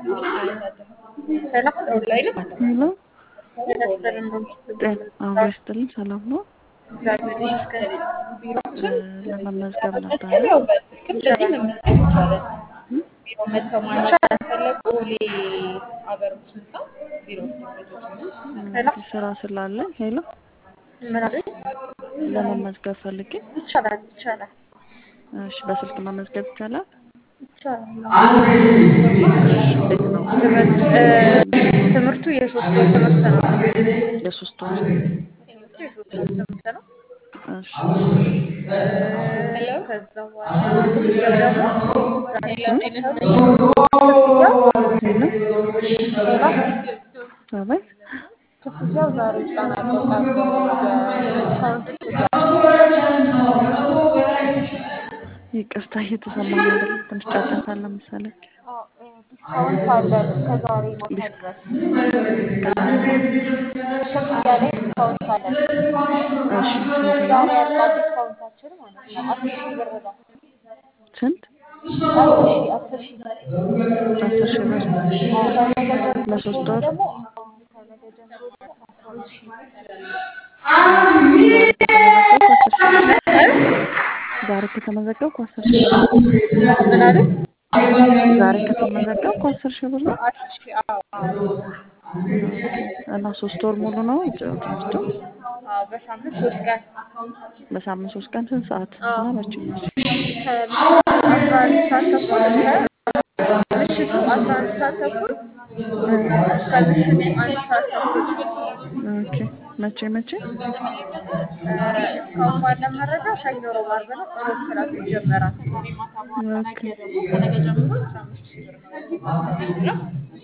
ሰላም ኦንላይን ሄሎ ያስፈረም ነው ጤና አብሮ ይስጥልኝ። ሰላም ነው? እግዚአብሔር ይመስገን። ቢሮችን ለመመዝገብ ነበረ። ያው በስልክም እንደዚህ መመዝገብ ይቻላል። ቢሮ መጥተው ማናገር ከፈለጉ ቦሌ አበሮች ህንፃ ቢሮ ኦኬ፣ ስራ ስላለኝ ሄሎ ምን አለኝ? ለመመዝገብ ፈልጌ። ይቻላል ይቻላል እሺ፣ በስልክ መመዝገብ ይቻላል? ይቻላል። እንዴት ነው? ትምህርቱ የሶስት ወር ትምህርት ነው። የሶስት ወር ትምህርቱ የሶስት ወር ትምህርት ነው። እሺ፣ ከዛ በኋላ ክፍያው ደግሞ አቤት ክፍያው ዛሬ ይጠናቀቃል። የዲስካውንት ክፍያ ይቅርታ እየተሰማኝ አይደለም። ትንሽ ጫጫታ አለ መሰለኝ። ዲስካውንት አለን እስከ ዛሬ ማታ ድረስ ክፍያ ላይ ዲስካውንት አለን። እሺ፣ ስንት ነው? ዛሬ ያልቃል ዲስካውንታችን ማለት ነው። አስር ሺህ ብር ነው። ስንት? አስር ሺህ አስር ሺህ አስር ሺህ ብር ከነገ ጀምሮ ለሶስት ወር ደግሞ ከነገ ጀምሮ ደግሞ አስራ ሁለት ሺህ ዛሬ ከተመዘገብኩ አስር ሺህ ብር ምን አለ? ዛሬ ከተመዘገብኩ አስር ሺህ ብር ነው አስር ሺህ አዎ አዎ እና ሶስት ወር ሙሉ ነው ትምህርቱ። አዎ በሳምንት ሶስት ቀን በሳምንት ሶስት ቀን ስንት ሰዓት እና መቼ መቼ? ከምሽቱ አስራ አንድ ሰዓት ተኩል እስከ ምሽቱ አስራ አንድ ሰዓት ተኩል እስከ ምሽቱ አንድ ሰዓት ተኩል ኦኬ መቼ መቼ? እስካሁን ባለን መረጃ ሰኞ፣ ሮብ፣ ዓርብ ነው። ሮብ ክላስ ይጀመራል። ኦኬ ከነገ ጀምሮ አስራ አምስት ሺህ ብር ነው የሚከፈለው።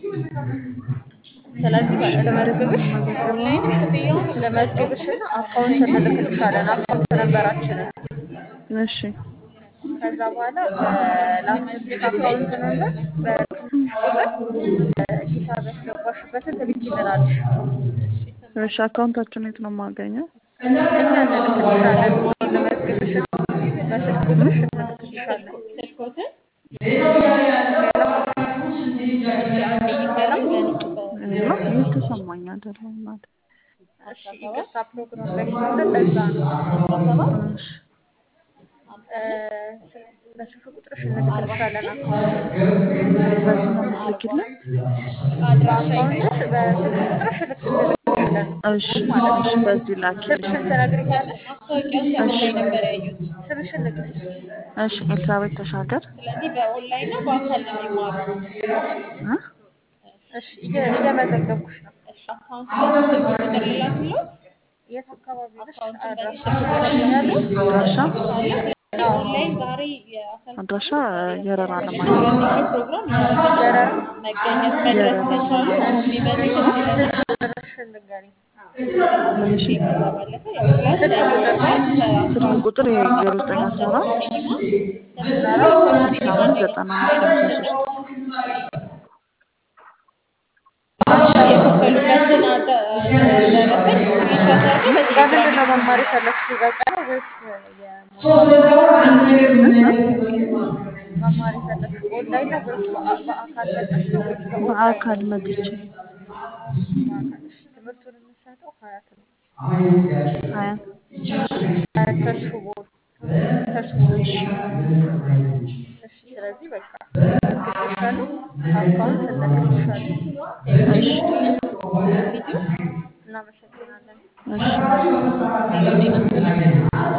ስለዚህ ለመዝግብሽ ኦንላይን ክፍያውን ለመዝግብሽና አካውንት እንልክልሻለን። አካውንት ነበራችንን እሺ ከዛ በኋላ በላክልሽ አካውንት ነበር በላክልሽ ቁጥር ሂሳብ ያስገባሽበትን ትልኪልናለሽ። እሺ አካውንታችሁን የት ነው የማገኘው? እኛ እንልክልሻለን። ለመዝግብሽ በስልክ ቁጥርሽ እንልክልሻለን። ሄሎ እየተሰማኝ አይደለም እናቴ። እሺ ይቅርታ ፕሮግራም ላይ ስለሆነ ለዛ ነው። እሺ በስልክ ቁጥርሽ እንልክልሻለን። በዚህ ነው የምትልኪልን? አካውንትሽ በስልክ ቁጥርሽ ልክ እንልክልሻለን። እሺ እሺ በዚህ ላኪልኝ። ስምሽን ትነግሪኛለሽ? እሺ ስምሽን ንገሪኝ። እሺ ኤልሳቤጥ ተሻገር ስለዚህ በኦንላይን ነው በአካል ነው የሚማረው? እ? እሺ እየ- እየመዘገብኩሽ ነው። አካውንት ላይ ስልክ ቁጥር ልላክልዎት? የት አካባቢ ነሽ? አካውንቱን አድራሻ በዚህ ስልክ ትነግሪኛለሽ? አድራሻ ኦንላይን ዛሬ የአካል አድራሻ የረራ ለማግኘት ሁለተኛው ፕሮግራም ይኖራል። የረራ መገኘት መድረስ ከቻሉ አሁን ቢመጡ ደስ ይለናል። ቁጥርሽን ንገሪኝ። ምን እሺ ከዛ ባለፈ ያው ክላስ ሰኞ ይኖራል ስልክ ቁጥር ይሄ ዜሮ ዘጠኝ አስራ አራት ሲኒማ አስራ አምስት ዘጠና አምስት ሃምሳ ሶስት የከፈሉበትን አደ- ደረሰኝ ስክሪንሾት አድርገው በምንድን በቴሌግራም ነው መማር የፈለግሽው? በቀን ነው ወይስ የሞባይል? መማር የፈለግሽው ኦንላይን ነው ወይስ በአ- በአካል መጥተሽ ነው ወይስ በኦንላይን? በአካል መጥቼ በአካል። እሺ፣ ትምህርቱን የምንሰጠው ሀያት ነው። ሀያ ሀያት ተስፉ ቦል ተስፉ ቦል። እሺ፣ ስለዚህ በቃ እልክልሻለሁ፣ አካውንት እልክልሻለሁ። እሺ ቪዲዮ እናመሰግናለን። እሺ